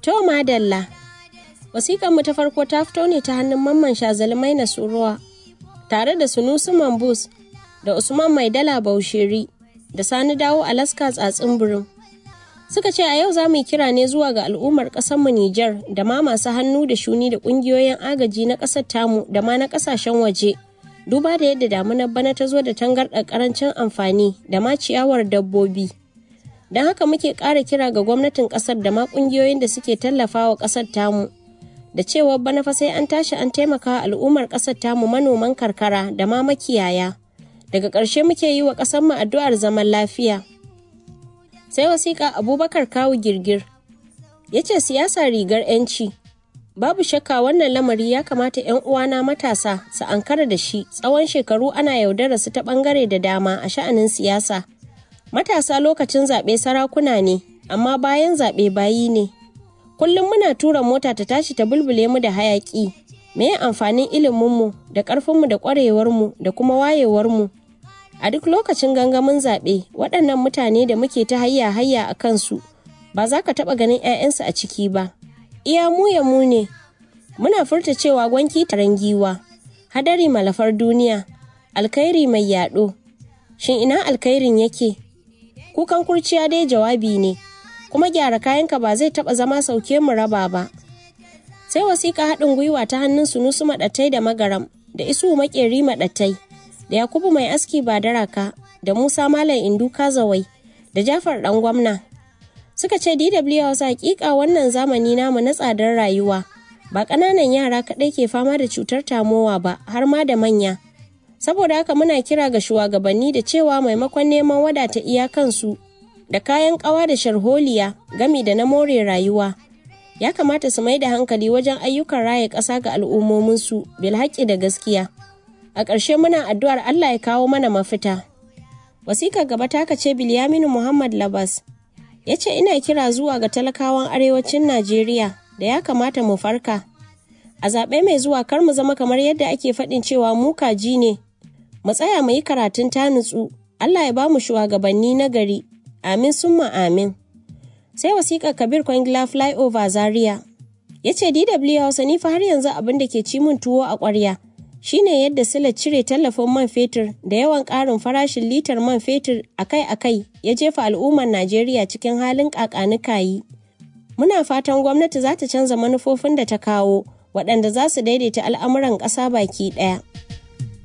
To madalla. Wasiƙar mu ta farko ta fito ne ta hannun mamman shazalmai na suruwa tare da sunusu mambus da usman maidala bausheri da sani dawo alaska tsatsin birin suka ce a yau za mu yi kira ne zuwa ga al'ummar mu Nijar da ma masu hannu da shuni da ƙungiyoyin agaji na ƙasar tamu da ma na ƙasashen waje duba da yadda damunar bana ta zo da tangarɗar ƙarancin amfani da ma ciyawar dabbobi don haka muke ƙara kira ga gwamnatin ƙasar da ma ƙungiyoyin da suke tallafawa ƙasar tamu da cewa bana fa sai an tashi an taimaka al'ummar ƙasar tamu manoman karkara da ma makiyaya daga ƙarshe muke yi wa ƙasarmu addu'ar zaman lafiya sai wasiƙa abubakar kawu girgir ya ce siyasa rigar 'yanci babu shakka wannan lamari ya kamata 'yan uwana matasa su ankara da shi tsawon shekaru ana yaudara su ta ɓangare da dama a sha'anin siyasa matasa lokacin zaɓe sarakuna ne amma bayan zaɓe bayi ne kullum muna tura mota ta tashi ta bulbule mu da hayaƙi me amfanin iliminmu da ƙarfinmu da ƙwarewarmu da kuma wayewarmu a duk lokacin gangamin zaɓe waɗannan mutane da muke ta hayya hayya a kansu ba za ka taɓa ganin 'ya'yansu a ciki ba iya mu ya mu ne muna furta cewa gwanki taron giwa hadari malafar duniya alkhairi mai yaɗo shin ina alkhairin yake kukan kurciya dai jawabi ne kuma gyara kayanka ba zai taɓa zama sauke mu raba ba sai wasiƙa haɗin gwiwa ta hannun sunusu maɗattai da magaram da isu maƙeri maɗattai da Yakubu mai aski ba daraka da Musa Malam Indu Kazawai da Jafar dan gwamna. Suka ce DW Hausa hakika wannan zamani namu na tsadar rayuwa ba ƙananan yara kaɗai ke fama da cutar tamowa ba har ma da manya. Saboda haka muna kira ga shugabanni da cewa maimakon neman wadata iyakansu da kayan ƙawa da sharholiya gami da na more rayuwa. Ya kamata su mai da hankali wajen ayyukan raye ƙasa ga al'ummominsu bilhaƙi da gaskiya. a ƙarshe muna addu'ar Allah ya kawo mana mafita. Wasikar gaba ta ce Bilyaminu Muhammad Labas ya ce ina kira zuwa ga talakawan arewacin Najeriya da ya kamata mu farka. A zaɓe mai zuwa kar mu zama kamar yadda ake faɗin cewa mu kaji ne. Mu tsaya mu yi karatun ta nutsu, Allah ya ba mu shugabanni na gari. Amin summa amin. Sai wasikar Kabir Kwangila Flyover Zaria. Ya ce DW Hausa ni fa har yanzu abin da ke ci min tuwo a ƙwarya. shine yadda sila cire tallafin man fetur da yawan ƙarin farashin litar man fetur akai-akai ya jefa al'ummar Najeriya cikin halin ƙaƙanikayi. Muna fatan gwamnati za ta canza manufofin da ta kawo waɗanda za su daidaita al'amuran ƙasa baki ɗaya.